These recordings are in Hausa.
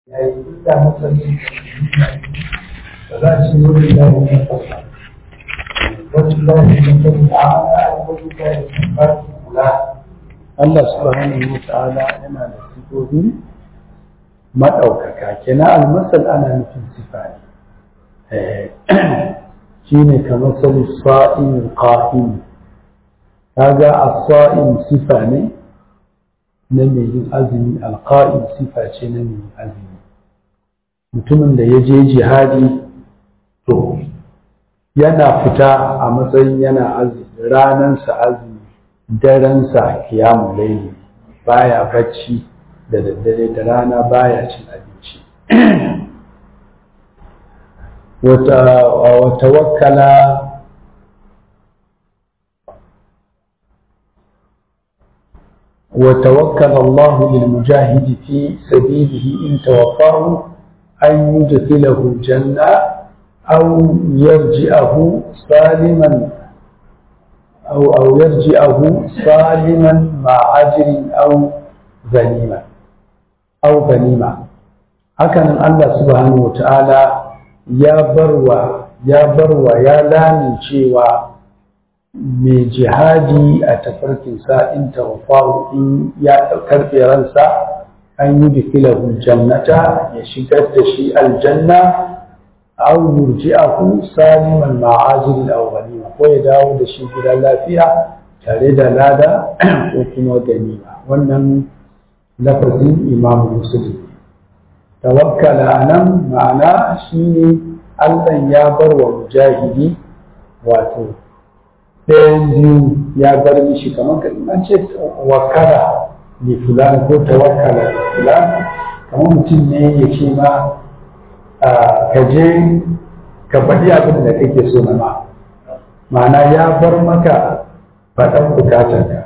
yayi da matsalin ba za su yi wurin da wani kasa wasu lafi da kuma ta'ala wasu lafi da ba su kula Allah subhanahu wa ta'ala yana da sifofi maɗaukaka kenan almasal ana nufin sifa ne shi ne kamar sali sa'in qa'im kaga as-sa'in sifa ne na mai yin azumi alqa'im sifa ce na mai yin azumi mutumin da ya je jihadi to yana fita a matsayin yana azumi ranansa azumi darensa kiyamun laili baya bacci da daddare da rana baya cin abinci wata wakala وتوكل الله للمجاهد في سبيله إن توفاه أن يدخله الجنة أو يرجئه سالما أو أو يرجئه سالما مع أجر أو غنيمة أو غنيمة هكذا الله سبحانه وتعالى يا بروا يا بروا يا لامن شيوا mai jihadi a tafarkinsa in tawafahu in ya karfe ransa an yi bikilahu jannata ya shigar da shi aljanna aw yurji'ahu saliman ma'ajil aw ghanima ko ya dawo da shi gida lafiya tare da lada ko kuma ganima wannan lafazin imam muslim tawakkala nan ma'ana shine Allah ya bar wa mujahidi wato ɗayan biyu ya bar mishi kamar an ce wakala ne fulani ko tawakkala da fulani kamar mutum ne ya ce ma ka je ka faɗi abin da kake so na ma ma'ana ya bar maka faɗan bukatar ka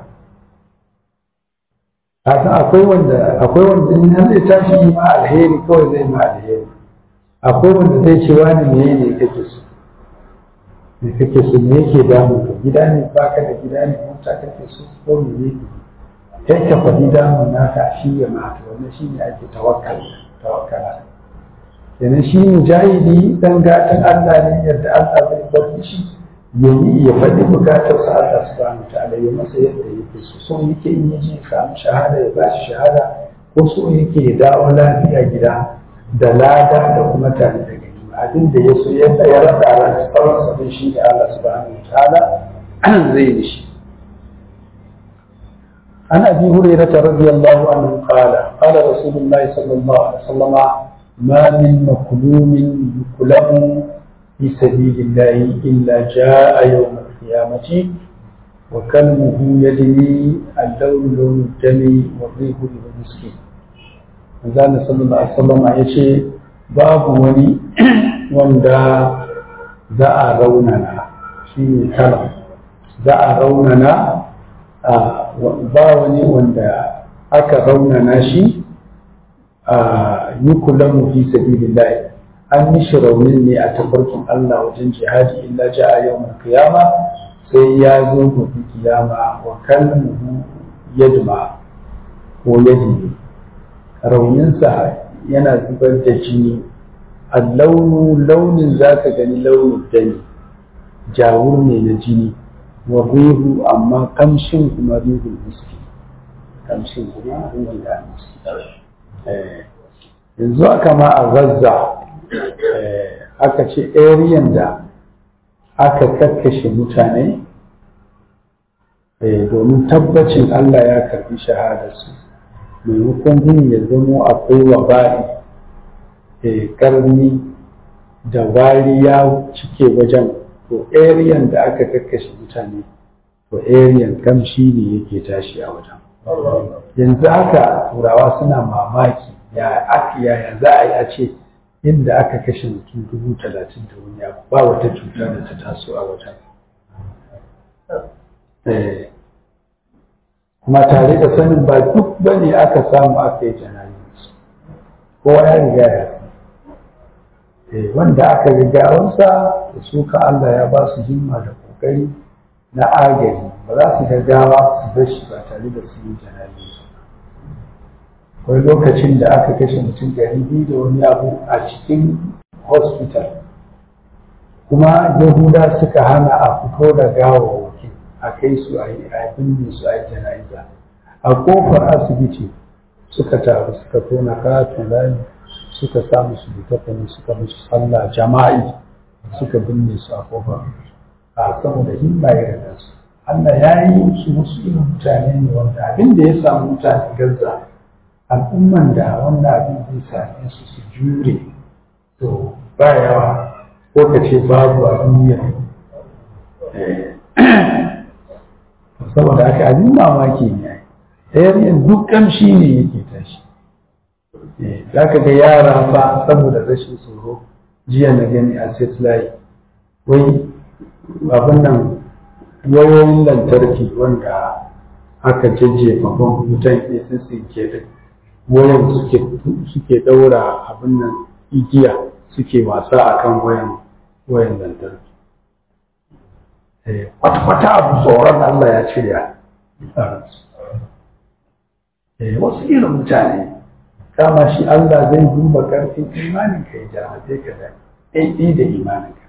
haka akwai wanda akwai wanda in har zai tashi ma alheri kawai zai ma alheri akwai wanda zai ce wani ne ne kake so me kake so me yake damu ka gida ne baka da gida ne mota kake so ko me ne kai ka faɗi damun naka shi ya mata wannan shi ne ake tawakkal tawakkala kenan shi mujahidi dan gatan Allah ne yadda Allah zai bar shi ya yi ya faɗi bukatar sa Allah subhanahu wa ta'ala ya masa yadda yake so so yake in yaji samu shahada ya bashi shahada ko so yake ya dawo lafiya gida da lada da kuma tare da abin da ya so ya ya rasa ran tsawon sabon shi da Allah subhanahu wa ta'ala zai yi shi an abi hurairah radiyallahu anhu qala qala rasulullah sallallahu alaihi wasallam ma min makhlumin yuklamu fi sabilillah illa jaa yawm al-qiyamati wa kalmuhu yadni al-lawn lawn al-dami wa rihu al-miski manzo sallallahu alaihi wasallam yace babu wani wanda za a raunana shi ne kala za a raunana ba wani wanda aka raunana shi a yi kula mu fi sabilillah an yi shi raunin ne a tafarkin Allah wajen jihadi illa ja a yau kiyama sai ya zo gobe kiyama wa kalmuhu yadma ko yadi rauninsa yana zubar da jini allaunu launin za ka gani launin dani jawur ne na jini wa rihu amma kamshin kuma rihul miski kamshin kuma rihul miski yanzu aka ma a gaza aka ce ariyan da aka kakkashe mutane domin tabbacin Allah ya karbi shahadarsu maimakon yin ya zamo akwai wabari karni da wari ya cike wajen to ariyan da aka kakkashe mutane to ariyan kamshi ne yake tashi a wajen yanzu haka turawa suna mamaki ya aka yaya za a yi a ce inda aka kashe mutum dubu talatin da wani abu ba wata cuta da ta taso a wajen kuma tare da sanin ba duk bane aka samu aka yi janayin kowa ya riga ya wanda aka rigawansa da suka Allah ya ba su himma da kokari na agari ba za su gaggawa su bar shi ba tare da su yi janabi wai lokacin da aka kashe mutum ɗari biyu da wani abu a cikin hospital kuma yahuda suka hana a fito da gawawwaki a kai su a yi a binne su a yi jana'iza a kofar asibiti suka taru suka tona katon rami suka sa musu littafin suka musu sallah jama'i suka binne su a kofar a saboda himma irin nasu Allah ya yi su wasu irin mutane ne wanda abin da ya samu mutane gaza al'umman da wannan abin zai same su su jure to ba yawa ko ka ce babu a duniya saboda haka abin mamaki ne ɗayan duk kamshi ne yake tashi za ka ga yara fa saboda rashin tsoro jiya na gani a satellite wai abin nan wayoyin lantarki wanda aka jajjefa ban wutan ke sun tsinke da wayan suke daura abin nan igiya suke wasa akan wayan wayan lantarki kwata-kwata abu tsoron Allah ya cire wasu irin mutane kama shi Allah zai duba karfin imanin ka ya jarabe ka da ɗaiɗi da imanin ka